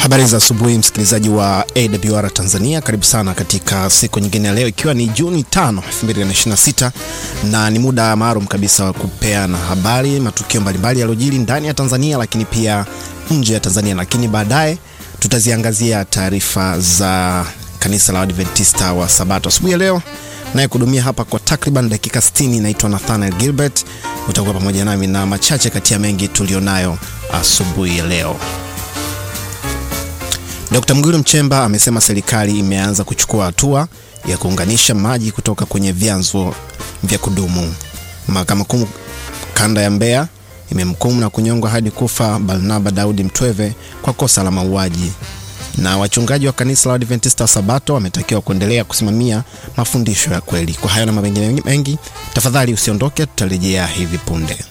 Habari za asubuhi msikilizaji wa AWR Tanzania, karibu sana katika siku nyingine ya leo, ikiwa ni Juni 5, 2026 na ni muda maalum kabisa wa kupeana habari, matukio mbalimbali yaliyojiri ndani ya Tanzania, lakini pia nje ya Tanzania, lakini baadaye tutaziangazia taarifa za kanisa la Adventista wa Sabato. Asubuhi ya leo naye kudumia hapa kwa takriban dakika 60, naitwa Nathaniel Gilbert. Utakuwa pamoja nami na machache kati ya mengi tulionayo asubuhi ya leo. Dkt. Mwigulu Nchemba amesema serikali imeanza kuchukua hatua ya kuunganisha maji kutoka kwenye vyanzo vya kudumu. Mahakama Kuu kanda ya Mbeya imemhukumu na kunyongwa hadi kufa Barnaba Daudi Mtweve kwa kosa la mauaji. Na wachungaji wa kanisa la Adventista wa Sabato wametakiwa kuendelea kusimamia mafundisho ya kweli. Kwa hayo na mengine mengi, tafadhali usiondoke, tutarejea hivi punde.